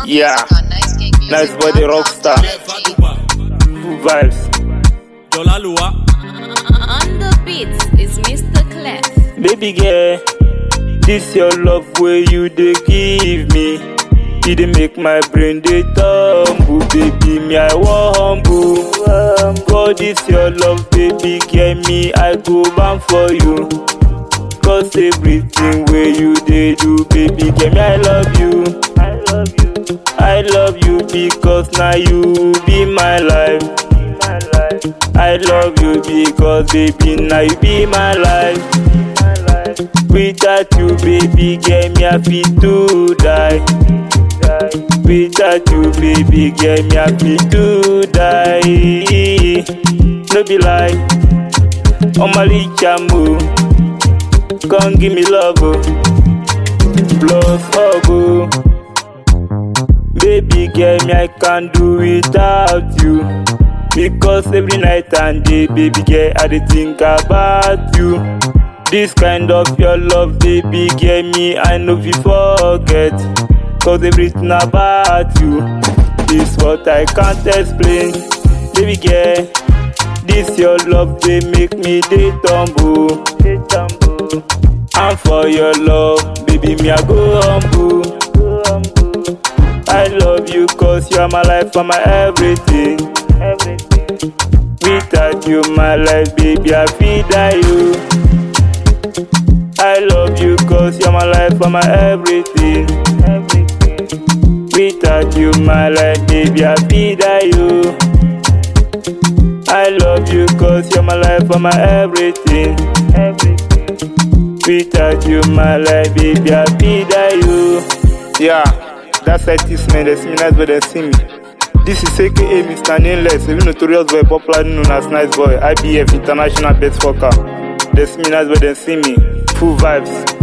Yeah. Nice boy, the rockstar. Full vibes. Jola Lua. On the beats is Mr. Clef. Baby girl, this your love where you dey give me. You dey make my brain dey tumble, baby. Me I want humble. God, this your love, baby. Get me, I go bound for you. Cause everything where you dey do, baby. Get me, I love you. I love you. I love you because now you be my life. I love you because baby now you be my life. Without you, baby, get me happy to die. Without you, baby, get me happy to die. No be lie, on my chamu, come give me love, oh. plus hug, oh. Baby, get me, I can't do without you. Because every night and day, baby girl, I dey think about you. This kind of your love, baby, get me, I know fi forget. Cause everything about you is what I can't explain. Baby girl, this your love, they make me dey tumble. Dey tumble. And for your love, baby, me I go humble. Go humble. I love you cause you're my life and my everything. everything. Without you, my life, baby, I feel die you. I love you cause you're my life and my everything. everything. Without you, my life, baby, I feel die you. I love you cause you're my life and my everything. everything. Without you, my life, baby, I feel die you. Yeah. That's like this man, they see me nice boy, they see me. This is aka Mr. Nameless, a notorious boy, popularly known as Nice Boy, IBF, International Best Fucker. They see me nice boy, they see me. Full vibes.